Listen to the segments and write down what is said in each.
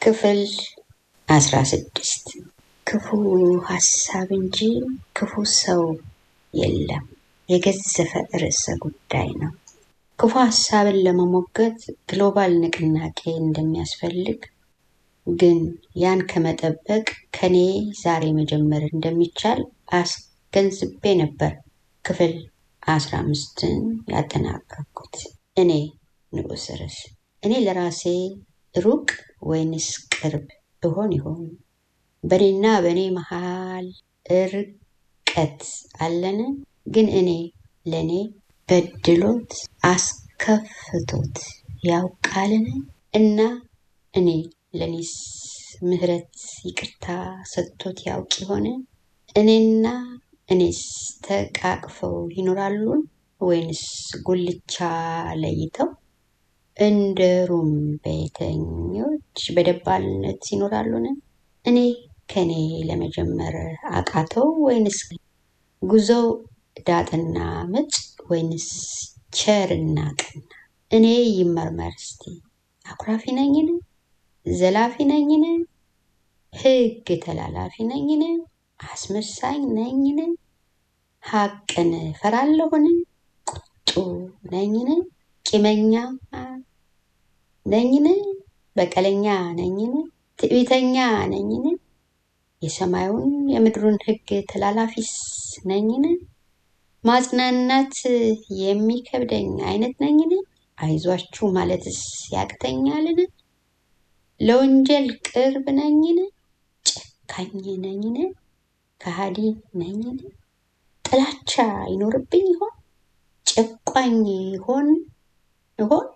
ክፍል አስራ ስድስት ክፉ ሀሳብ እንጂ ክፉ ሰው የለም የገዘፈ ርዕሰ ጉዳይ ነው። ክፉ ሀሳብን ለመሞገት ግሎባል ንቅናቄ እንደሚያስፈልግ ግን ያን ከመጠበቅ ከኔ ዛሬ መጀመር እንደሚቻል አስገንዝቤ ነበር ክፍል አስራ አምስትን ያጠናቀቅኩት። እኔ ንዑስ ርዕስ እኔ ለራሴ ሩቅ ወይንስ ቅርብ እሆን ይሆን? በእኔና በእኔ መሃል ርቀት አለን? ግን እኔ ለእኔ በድሎት አስከፍቶት ያውቃልን? እና እኔ ለእኔስ ምሕረት ይቅርታ ሰጥቶት ያውቅ ይሆን? እኔና እኔስ ተቃቅፈው ይኖራሉን? ወይንስ ጉልቻ ለይተው እንደ ሩም ቤተኞች በደባልነት ይኖራሉን? እኔ ከኔ ለመጀመር አቃተው ወይንስ ጉዞው ዳጥና ምጭ ወይንስ ቸርና ቀና? እኔ ይመርመር እስቲ አኩራፊ ነኝን? ዘላፊ ነኝን? ሕግ ተላላፊ ነኝን? አስመሳኝ ነኝን? ሐቅን ፈራለሁን? ቁጡ ነኝን? ቂመኛ ነኝን? በቀለኛ ነኝን? ትዕቢተኛ ነኝን? የሰማዩን የምድሩን ሕግ ተላላፊስ ነኝን? ማጽናናት የሚከብደኝ አይነት ነኝን? አይዟችሁ ማለትስ ያቅተኛልን? ለወንጀል ቅርብ ነኝን? ጨካኝ ነኝን? ከሃዲ ነኝን? ጥላቻ ይኖርብኝ ይሆን? ጨቋኝ ይሆን ይሆን?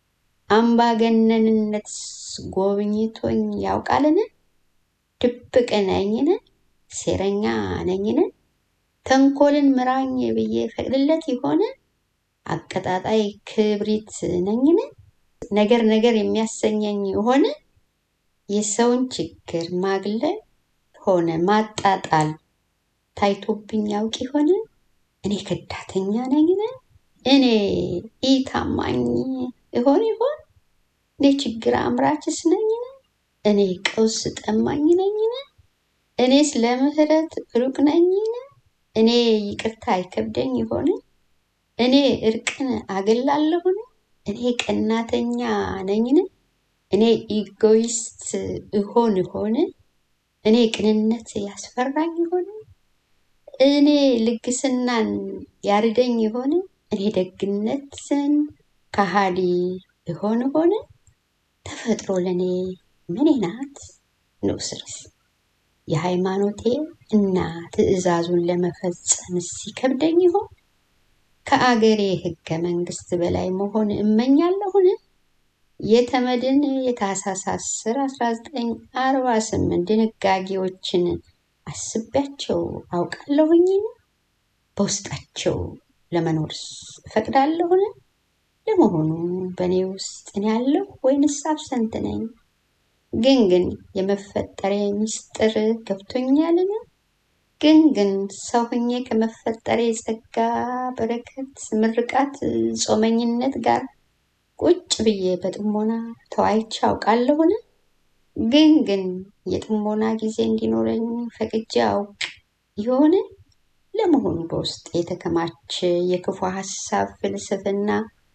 አምባገነንነትስ ጎብኝቶኝ ያውቃልን? ድብቅ ነኝን? ሴረኛ ነኝን? ተንኮልን ምራኝ ብዬ ፈቅድለት ይሆን? አቀጣጣይ ክብሪት ነኝን? ነገር ነገር የሚያሰኘኝ ይሆን? የሰውን ችግር ማግለል ሆነ ማጣጣል ታይቶብኝ ያውቅ ይሆን? እኔ ከዳተኛ ነኝን? እኔ ኢታማኝ እሆን ይሆን? እኔ ችግር አምራችስ ነኝን? እኔ ቀውስ ጠማኝ ነኝን? እኔስ ለምህረት ሩቅ ነኝን? እኔ ይቅርታ አይከብደኝ ይሆን? እኔ እርቅን አገላለሁን? እኔ ቀናተኛ ነኝን? እኔ ኢጎይስት እሆን ይሆን? እኔ ቅንነት ያስፈራኝ ይሆን? እኔ ልግስናን ያርደኝ ይሆን? እኔ ደግነትን ከሃዲ እሆን ሆነ? ተፈጥሮ ለእኔ ምኔ ናት? ንዑስ ርዕስ የሃይማኖቴ እና ትእዛዙን ለመፈጸም ሲከብደኝ ይሆን? ከአገሬ ህገ መንግስት በላይ መሆን እመኛለሁን? የተመድን የታህሳስ 10 1948 ድንጋጌዎችን አስቤያቸው አውቃለሁኝን? በውስጣቸው ለመኖርስ እፈቅዳለሁን? ለመሆኑ በእኔ ውስጥ እኔ ያለሁ ወይንስ አብሰንት ነኝ? ግን ግን የመፈጠሬ ምስጢር ገብቶኛልን? ግን ግን ሰው ሆኜ ከመፈጠሬ ጸጋ፣ በረከት፣ ምርቃት፣ ጾመኝነት ጋር ቁጭ ብዬ በጥሞና ተወያይቼ አውቃለሁን? ግን ግን የጥሞና ጊዜ እንዲኖረኝ ፈቅጄ አውቅ ይሆን? ለመሆኑ በውስጥ የተከማቸ የክፉ ሀሳብ ፍልስፍና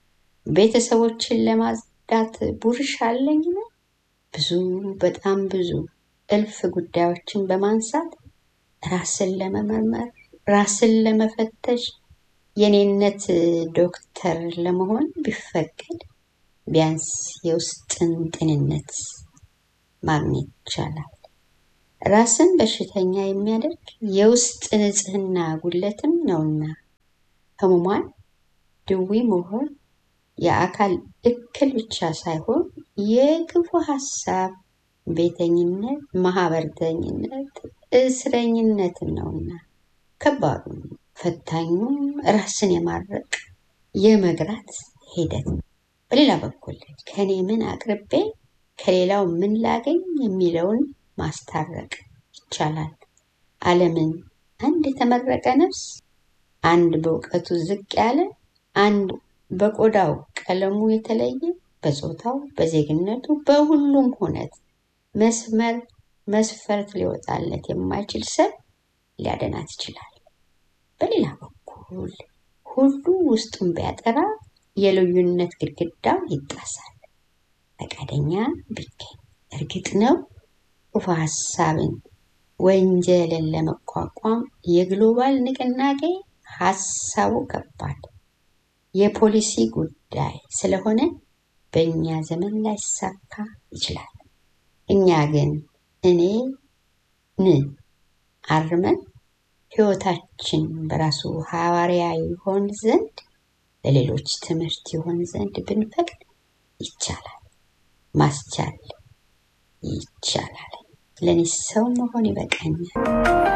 ቤተሰቦችን ለማጽዳት ቡርሽ አለኝን? ብዙ በጣም ብዙ እልፍ ጉዳዮችን በማንሳት ራስን ለመመርመር ራስን ለመፈተሽ የኔነት ዶክተር ለመሆን ቢፈቀድ ቢያንስ የውስጥን ጤንነት ማግኘት ይቻላል። ራስን በሽተኛ የሚያደርግ የውስጥ ንጽህና ጉድለትም ነውና ህሙማን ድዊ መሆን የአካል እክል ብቻ ሳይሆን የክፉ ሀሳብ ቤተኝነት፣ ማህበርተኝነት፣ እስረኝነትም ነውና ከባዱ ፈታኙም ራስን የማድረቅ የመግራት ሂደት ነው። በሌላ በኩል ከኔ ምን አቅርቤ ከሌላው ምን ላገኝ የሚለውን ማስታረቅ ይቻላል። ዓለምን አንድ የተመረቀ ነፍስ፣ አንድ በእውቀቱ ዝቅ ያለ፣ አንድ በቆዳው ቀለሙ የተለየ፣ በጾታው፣ በዜግነቱ፣ በሁሉም ሁነት መስመር መስፈርት ሊወጣለት የማይችል ሰብ ሊያደናት ይችላል። በሌላ በኩል ሁሉ ውስጡን ቢያጠራ የልዩነት ግድግዳው ይጣሳል። ፈቃደኛ ቢገኝ እርግጥ ነው ክፉ ሀሳብን ወንጀልን ለመቋቋም የግሎባል ንቅናቄ ሀሳቡ ከባድ የፖሊሲ ጉዳይ ስለሆነ በእኛ ዘመን ላይሳካ ይችላል። እኛ ግን እኔ ን አርመን ሕይወታችን በራሱ ሐዋርያ ይሆን ዘንድ ለሌሎች ትምህርት ይሆን ዘንድ ብንፈቅድ ይቻላል። ማስቻል ይቻላል። ለእኔ ሰው መሆን ይበቃኛል።